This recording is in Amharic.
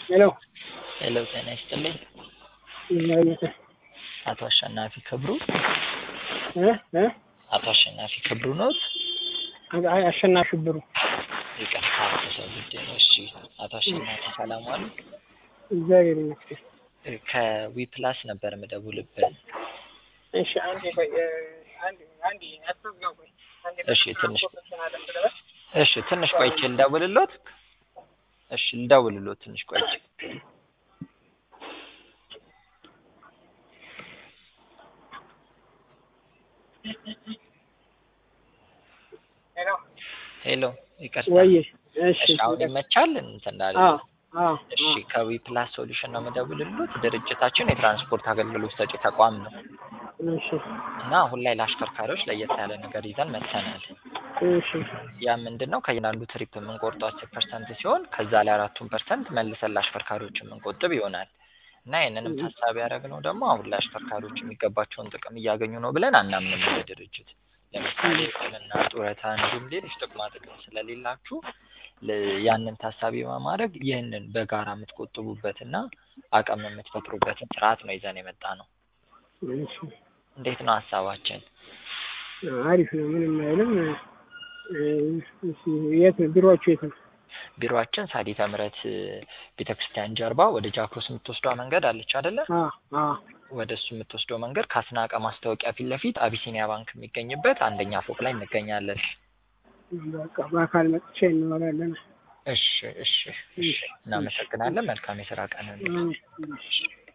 ሄሎ ሄሎ ጤና ይስጥልኝ። ይመስገን አቶ አሸናፊ ክብሩ እ እ አቶ አሸናፊ ክብሩ ኖት? አይ አሸናፊ ብሩ ይቅርታ በሰው ጉዳይ ነው። እሺ አቶ አሸናፊ ሰላም ዋሉ? እግዚአብሔር ይመስገን። ከዊፕላስ ነበር የምደውልብን። እሺ አንዴ ቆይ እ፣ አንዴ አንዴ አትዝጋው ቆይ አንዴ እሺ ትንሽ ኮንፈረንስ አለ ስለበል እሺ ትንሽ ቆይቼ ልደውልሎት። እሺ ልደውልሎት ትንሽ ቆይቼ ሄሎ ሄሎ ይቅርታ። ወይ እሺ እሺ አሁን ይመቻል እንትን እንዳለ አዎ አዎ እሺ ከዊፕላስ ሶሉሽን ነው የምደውልሎት። ድርጅታችን የትራንስፖርት አገልግሎት ሰጪ ተቋም ነው እሺ እና አሁን ላይ ለአሽከርካሪዎች ለየት ያለ ነገር ይዘን መጥተናል። እሺ ያ ምንድን ነው ከእያንዳንዱ ትሪፕ የምንቆርጠው አስር ፐርሰንት ሲሆን ከዛ ላይ አራቱን ፐርሰንት መልሰን ለአሽከርካሪዎች የምንቆጥብ ይሆናል እና ይህንንም ታሳቢ ያደረግነው ደግሞ አሁን ላይ አሽከርካሪዎች የሚገባቸውን ጥቅም እያገኙ ነው ብለን አናምንም እንደ ድርጅት። ለምሳሌ ሕክምና፣ ጡረታ እንዲሁም ሌሎች ጥቅማ ጥቅም ስለሌላችሁ ል- ያንን ታሳቢ በማድረግ ይህንን በጋራ የምትቆጥቡበትና አቅም የምትፈጥሩበትን ስርዓት ነው ይዘን የመጣ ነው። እሺ እንዴት ነው ሀሳባችን? አሪፍ ነው ምንም አይልም እ፣ እሺ የት ነው ቢሮዎቹ የት ነው ቢሮአችን ሳዲተ ምሕረት ቤተክርስቲያን ጀርባ ወደ ጃክሮስ የምትወስደዋ መንገድ አለች አይደለ? አ አ ወደ እሱ የምትወስደው መንገድ ከአስናቀ ማስታወቂያ ፊት ለፊት አቢሲኒያ ባንክ የሚገኝበት አንደኛ ፎቅ ላይ እንገኛለን። በቃ በአካል መጥቼ እንኖራለን እሺ እሺ እሺ። እናመሰግናለን። መልካም የስራ ቀን። አዎ፣ እሺ